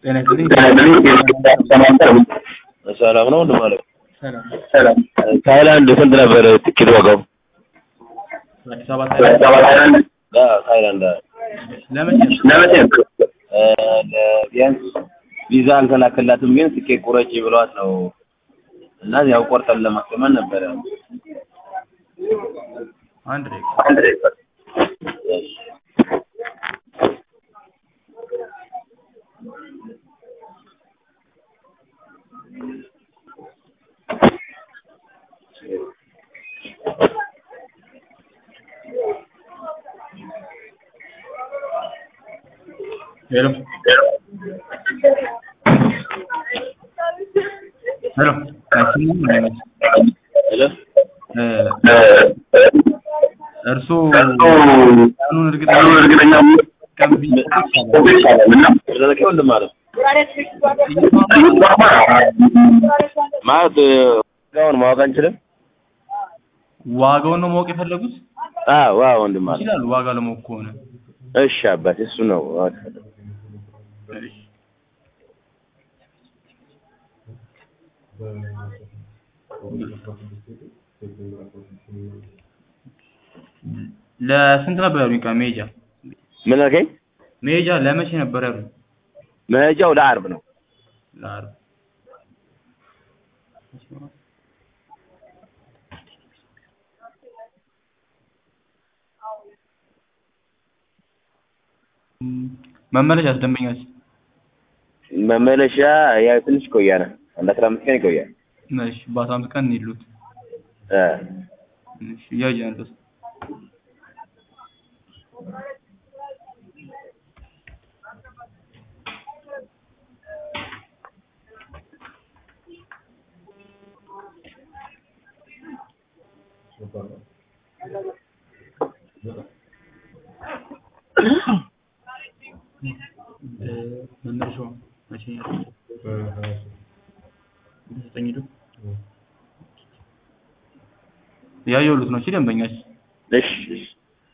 ጤና ይስጥልኝ። ሰላም ነው ወንድም አለ ሰላም። ሰላም ታይላንድ ስንት ነበር ትኬት ዋጋው? አዲስ አበባ ታይላንድ አዎ ታይላንድ አዎ። ለመቼ ነው? ለመቼ ነው? እ ቢያንስ ቪዛ አልተላከላትም ግን ትኬት ቁረጪ ብሏት ነው እና ያው ቆርጠን ለማስቀመጥ ነበረ። አንድ ደቂቃ። አንድ ደቂቃ። እሺ። ሄሎ ሄሎ አይሰማም? ምን አይነት ሄሎ እ እ እርስዎ ቀኑን ቀኑን እርግጠኛ እርግጠኛ ቀን ቢሰጡት ይሻላል። ስለዚህ ወንድም አለ ማለት ዋጋውን ማወቅ አንችልም? ዋጋውን ነው ማወቅ የፈለጉት? አዎ ዋው ወንድም አለ ይችላሉ። ዋጋ ለማወቅ ከሆነ እሺ አባቴ እሱ ነው ማወቅ የፈለኩት። እሺ። ለስንት ነበር ያሉኝ? ቀን መሄጃ ምን አልከኝ? መሄጃ ለመቼ ነበር ያሉኝ? መሄጃው ለአርብ ነው። ለዓርብ መመለሻስ ደንበኛስ? መመለሻ ያው ትንሽ ይቆያል። አንድ አስራ አምስት ቀን ይቆያል። እሺ በአስራ አምስት ቀን እንሂሉት። እ እሺ እያየን ነው። መመለሻው መቼ ነው? ዘጠኝ ሄዱ ያየሁት ነው። እሺ ደንበኛች እሺ እሺ።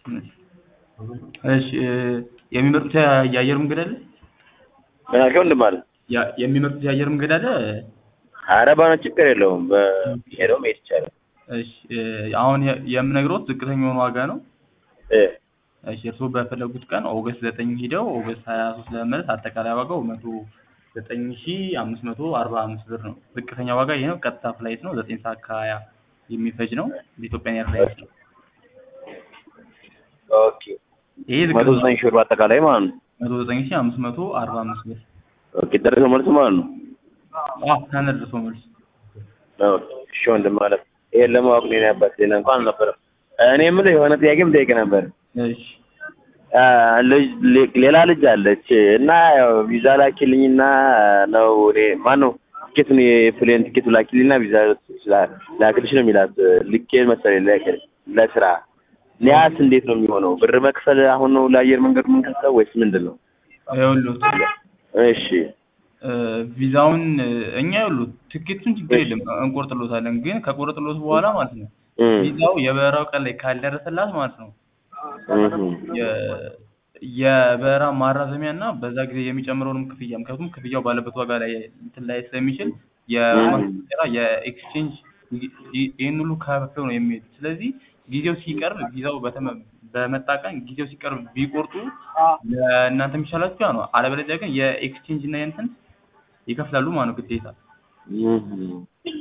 እሺ እ የሚመርጡት የአየር መንገድ አለ? ምን አልከኝ ወንድም አለ? ያ- የሚመርጡት የአየር መንገድ አለ? ኧረ ባነ ችግር የለውም። በሄደው መሄድ ይቻላል። እሺ እ አሁን የ- የምነግሮት ዝቅተኛውን ዋጋ ነው። እ እሺ እርስዎ በፈለጉት ቀን ኦገስት ዘጠኝ ሂደው ኦገስት ሀያ ሶስት ለመመለስ አጠቃላይ ዋጋው መቶ ዘጠኝ ሺ አምስት መቶ አርባ አምስት ብር ነው። ዝቅተኛ ዋጋ ይሄ ነው። ቀጥታ ፍላይት ነው። ዘጠኝ ሰዓት ከሀያ የሚፈጅ ነው። በኢትዮጵያን ኤርላይንስ ነው። ኦኬ ይሄ መቶ ዝቅተኛ ዘጠኝ ሺህ ብር በአጠቃላይ ማለት ነው። መቶ ዘጠኝ ሺ አምስት መቶ አርባ አምስት ብር ኦኬ ደረሰ መልስ ማለት ነው። አዎ ከነደርሶ መልስ ኦኬ እሺ ወንድም አለ። ይሄን ለማወቅ ነው ያባት ሌላ እንኳን አልነበረም። እኔ የምልህ የሆነ ጥያቄም ጠይቅ ነበር። እሺ አ ልጅ ሌ- ሌላ ልጅ አለች እና ያው ቪዛ ላኪልኝና ነው እኔ ማን ነው ቲኬቱን የፕሌን ቲኬቱ ላኪልኝና ቪዛ ስላ- ላክልሽ ነው የሚላት ልኬ መሰለኝ ላኪል ለስራ ሊያስ እንዴት ነው የሚሆነው? ብር መክፈል አሁን ነው ለአየር መንገዱ የምንከፍለው ወይስ ምንድን ነው? ይኸውልዎት እሺ እ ቪዛውን እ እኛ ይኸውልዎት ትኬቱን ችግር የለም እንቆርጥሎታለን። ግን ከቆረጥሎት በኋላ ማለት ነው እም ቪዛው የበረራው ቀን ላይ ካልደረሰላት ማለት ነው እም የ- የበረራ ማራዘሚያ እና በዛ ጊዜ የሚጨምረውንም ክፍያ ምክንያቱም ክፍያው ባለበት ዋጋ ላይ እንትን ላይ ስለሚችል የማስቀየራ የኤክስቼንጅ ይ- ይ- ይህን ሁሉ ከፍለው ነው የሚሄዱት። ስለዚህ ጊዜው ሲቀርብ ቪዛው በተመ በመጣ ቀን ጊዜው ሲቀርብ ቢቆርጡ ለእናንተ የሚሻላችሁ ያ ነው። አለበለዚያ ግን የኤክስቼንጅ እና የእንትን ይከፍላሉ ማለት ነው ግዴታ። እም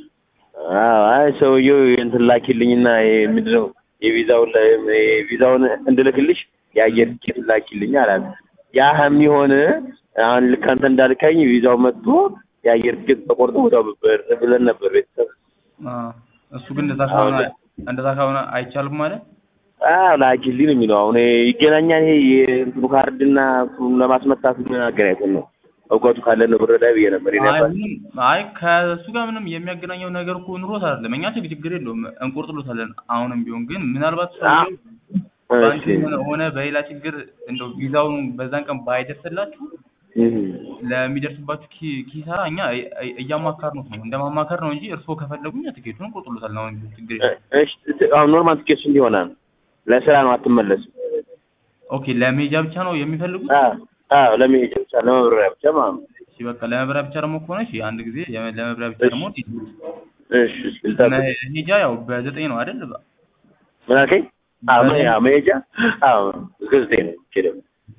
አዎ አይ ሰውዬው እንትን ላኪልኝና ይሄ ምንድን ነው የቪዛውን ላይ የቪዛውን እንድልክልሽ የአየር ቲኬት ላኪልኝ አላት። ያ የሚሆን አሁን ልክ አንተ እንዳልከኝ ቪዛው መጥቶ የአየር ቲኬት ተቆርጦ ወዲያው ብር ብለን ነበር ቤተሰብ። አ እሱ ግን እንደዛ ከሆነ እንደዛ ከሆነ አይቻልም ማለት አዎ ላኪልኝ ነው የሚለው። አሁን ይሄ ይገናኛል ይሄ የእንትኑ ካርድና እንትኑን ለማስመታት ምን አገናኝቶን ነው? እውቀቱ ካለን ነው ብረዳ ብዬ ነበር። የኔ አይ አባት ምንም አይ ከእሱ ጋር ምንም የሚያገናኘው ነገር እኮ ኑሮት አይደለም። እኛ ችግር ችግር የለውም እንቆርጥሎታለን። አሁንም ቢሆን ግን ምናልባት ሰውዬው በአንድ እሺ ሆነ ሆነ በሌላ ችግር እንደው ቪዛውን በዛን ቀን ባይደርስላችሁ እም ለሚደርስባችሁ ኪ- ኪሳራ እኛ እ- እ- እያማከርነው ነው እንደ ማማከር ነው እንጂ እርስዎ ከፈለጉ እኛ ትኬቱን እንቆርጥሎታለን። አሁን ችግር የለም። እሺ አሁን ኖርማል ቲኬት ስንት ይሆናል? ለስራ ነው አትመለስም? ኦኬ ለሜጃ ብቻ ነው የሚፈልጉት? አዎ አዎ ለመሄጃ ብቻ ለመብረሪያ ብቻ ማለት ነው። በቃ ለመብሪያ ብቻ ደግሞ ከሆነ እሺ አንድ ጊዜ የመ- ለመብሪያ ብቻ ደግሞ እሺ እሺ ልጠብቅ መሄጃ ያው በዘጠኝ ነው አይደል? ምን አልከኝ አዎ ምን ያው መሄጃ አዎ እስከ ዘጠኝ ነው ሄደው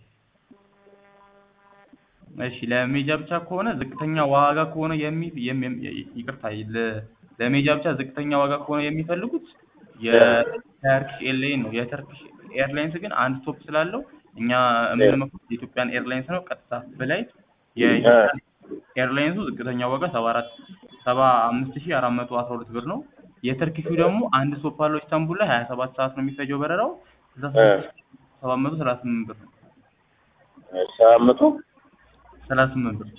እሺ ለሜጃ ብቻ ከሆነ ዝቅተኛ ዋጋ ከሆነ የሚ የም- የም- ይቅርታ ለ- ለሜጃ ብቻ ዝቅተኛ ዋጋ ከሆነ የሚፈልጉት የተርኪሽ ኤርላይን ነው። የተርኪሽ ኤርላይንስ ግን አንድ ስቶፕ ስላለው እኛ የምንመክሩት የኢትዮጵያን ኤርላይንስ ነው። ቀጥታ ፍላይት የኢትዮጵያን ኤርላይንሱ ዝቅተኛ ዋጋ ሰባ አራት ሰባ አምስት ሺህ አራት መቶ አስራ ሁለት ብር ነው። የተርኪሹ ደግሞ አንድ ስቶፕ አለው ኢስታንቡል ላይ ሀያ ሰባት ሰዓት ነው የሚፈጀው በረራው ስልሳ ስድስት ሺህ ሰባት መቶ ሰላሳ ስምንት ብር ነው። ሰባት መቶ ሰላሳ ስምንት ብር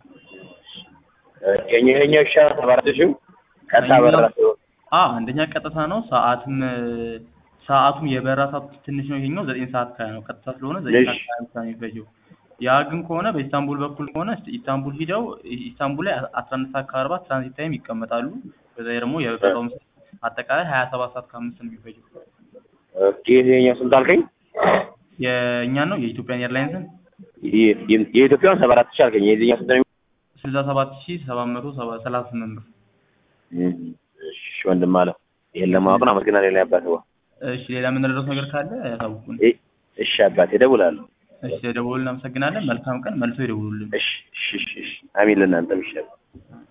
የኛው የኛው ይሻላል ሰባ አራት ሺህ ቀጥታ በረራ ሲሆን አ አንደኛ ቀጥታ ነው። ሰዓትም ሰዓቱም የበረራ ሰዓቱ ትንሽ ነው። ይሄኛው ዘጠኝ ሰዓት ከሀያ ነው። ቀጥታ ስለሆነ ዘጠኝ ሰዓት እሺ። ከሀያ ብቻ ነው የሚፈጀው። ያ ግን ከሆነ በኢስታንቡል በኩል ከሆነ ኢስታንቡል ሂደው ኢስታንቡል ላይ አስራ አንድ ሰዓት ከአርባ ትራንዚት ታይም ይቀመጣሉ። በዛ ላይ ደግሞ የበረራው አጠቃላይ ሀያ ሰባት ሰዓት ከአምስት ነው የሚፈጀው። ኦኬ የኛው ስንት አልከኝ የእኛን ነው የኢትዮጵያን ኤርላይንስን የ- የ- የኢትዮጵያውን ሰባ አራት ሺህ አልከኝ የዚህኛው ስንት ነው ስልሳ ሰባት ሺህ ሰባት መቶ ሰባ- ሰላሳ ስምንት ብር። እሺ ወንድም አለ ይሄን ለማወቅ ነው አመሰግናለሁ ሌላ አባት እሺ ሌላ የምንረዳው ነገር ካለ ያሳውቁን። እሺ አባቴ እደውላለሁ እሺ ደውሉልን። እናመሰግናለን። መልካም ቀን። መልሶ ይደውሉልን። እሺ እሺ እሺ እሺ አሚን ለእናንተም ይሻላል